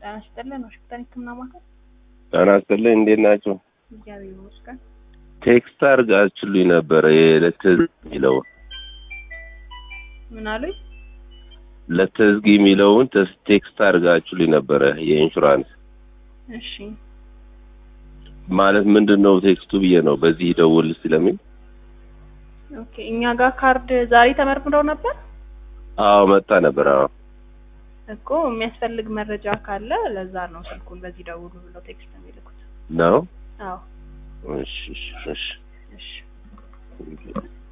ጤና ይስጥልን። ዋሽንግተን ሕክምና ማዕከል ጤና ይስጥልኝ። እንዴት ናቸው? እግዚአብሔር ይመስገን። ቴክስት አድርጋችሁልኝ ነበረ የለትዝ የሚለው ምን አሉኝ? ለትዝጊ የሚለውን ተስ- ቴክስት አድርጋችሁልኝ ነበረ የኢንሹራንስ እሺ ማለት ምንድን ነው ቴክስቱ ብዬ ነው በዚህ ደውል ስለሚል ኦኬ። እኛ ጋር ካርድ ዛሬ ተመርምረው ነበር አዎ መጣ ነበር አዎ እኮ የሚያስፈልግ መረጃ ካለ ለዛ ነው ስልኩን በዚህ ደውሉ ብለው ቴክስት የሚልኩት። ነው አዎ እሺ እሺ እሺ እሺ